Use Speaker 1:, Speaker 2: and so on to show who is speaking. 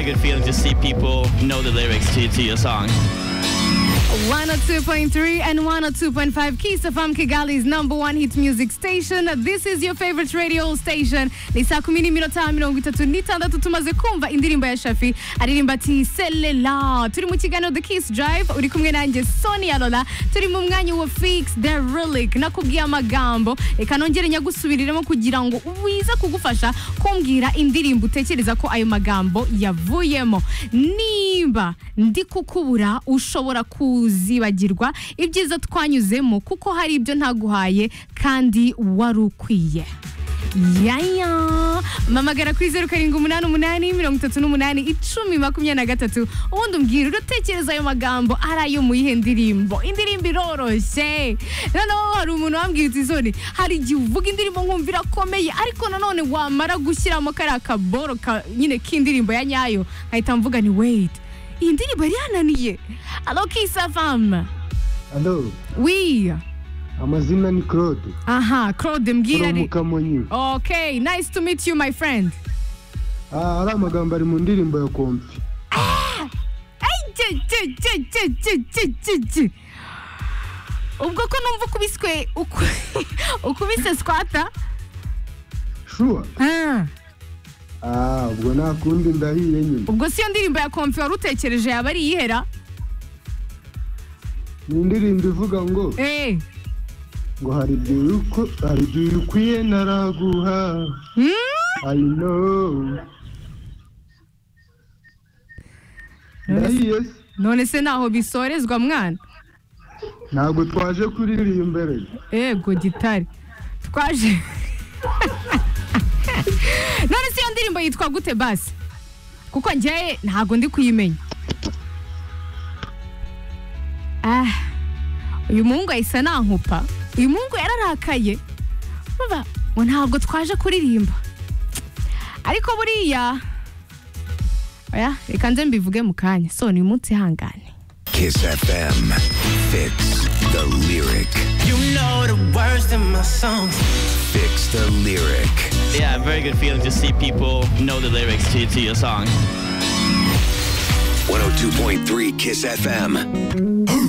Speaker 1: good feeling to see people know the lyrics to, to your songs.
Speaker 2: 102.3 and 102.5 Kiss FM Kigali's number one hit music station. This is your favorite radio station. Ni saa kumi n'iminota mirongo itatu n'itandatu tumaze kumva indirimbo ya Shafi aririmba ati Selela. Turi mu kiganiro The Kiss Drive uri kumwe nanjye Sonia Lola. Turi mu mwanya wa Fix the Relic. Nakubwiye amagambo reka nongere nyagusubiriremo kugira ngo uwiza kugufasha kumbwira indirimbo utekereza ko ayo magambo yavuyemo. Nimba ndi kukubura ushobora ku uzibagirwa ibyiza twanyuzemo kuko hari ibyo ntaguhaye kandi wari ukwiye yaya mamagara kuri zeru karindwi umunani umunani mirongo itatu n'umunani icumi makumyabiri na gatatu ubundi umbwira urutekereza ayo magambo ari ayo mu yihe ndirimbo indirimbo iroroshye noneho hari umuntu wambwira uti zone hari igihe uvuga indirimbo nkumva irakomeye ariko nanone wamara gushyiramo kariya kaboro ka- nyine k'indirimbo ya nyayo nkahita mvuga ni weyiti iyi ndirimbo yari yananiye alo kisa famu
Speaker 3: Alo,
Speaker 2: wi
Speaker 3: amazina ni Claude
Speaker 2: aha claude mbwira
Speaker 3: from
Speaker 2: ni
Speaker 3: Kamonyi.
Speaker 2: okay nice to meet you my friend
Speaker 3: Ah, hari amagambo ari mu ndirimbo ya Komfi.
Speaker 2: Ai, je, je, je, je, je, je, je, je. ubwo ko numva ukubiswe uku- ukubise squata
Speaker 3: Sure.
Speaker 2: Ah,
Speaker 3: Ah, ubwo nta kundi ndahiye nyine.
Speaker 2: ubwo siyo ndirimbo ya komfi wari utekereje yaba ari iyihera
Speaker 3: Ni indirimbo ivuga ngo
Speaker 2: Eh,
Speaker 3: ngo hari igihe uko hari igihe ukwiye naraguha.
Speaker 2: mm,
Speaker 3: I know. Ndahiye se?
Speaker 2: none se ntaho bisorezwa mwana
Speaker 3: ntabwo twaje kuririmba rege.
Speaker 2: ego gitari twaje none se iyo ndirimbo yitwa gute basi kuko njyewe ntabwo ndi kuyimenya ah uyu muhungu ahise anankupa uyu muhungu yararakaye Urumva, ngo ntabwo twaje kuririmba ariko buriya oya reka nze mbivuge mu kanya so ni umunsi ihangane
Speaker 4: Kiss FM. Fix the lyric.
Speaker 5: You know the words in my songs.
Speaker 4: Fix the lyric.
Speaker 1: Yeah, very good feeling to see people know the lyrics to, to your songs.
Speaker 4: 102.3 Kiss FM.